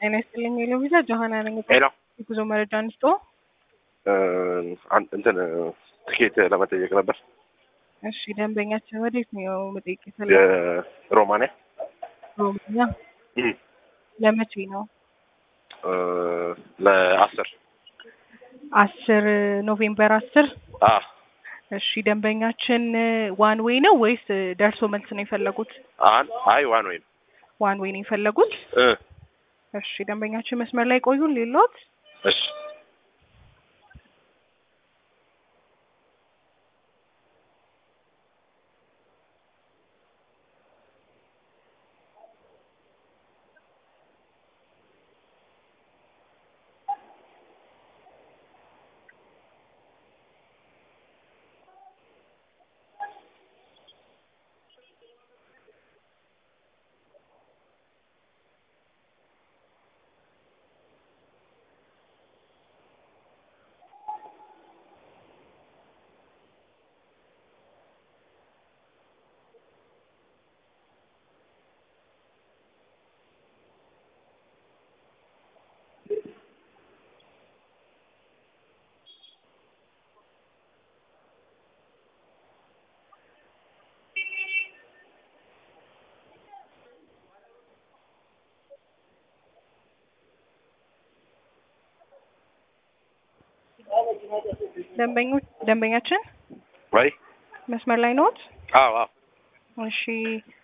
ጤና ይስጥልኝ የሎቪዛ ጆሀና ነኝ። ሄሎ የጉዞ መረጃ አንስቶ እንትን ትኬት ለመጠየቅ ነበር። እሺ ደንበኛችን ወዴት ነው መጠየቅ የፈለገው? የሮማንያ ሮማኛ እም፣ ለመቼ ነው? ለአስር አስር ኖቬምበር አስር አ እሺ ደንበኛችን ዋን ዌይ ነው ወይስ ደርሶ መልስ ነው የፈለጉት? አን አይ ዋን ወይ ዋን ዌይ ነው የፈለጉት? እ እሺ ደንበኛችን መስመር ላይ ቆዩን ሌሎት እሺ ደንበኞች ደንበኛችን ወይ መስመር ላይ ነዎት? አዎ አዎ እሺ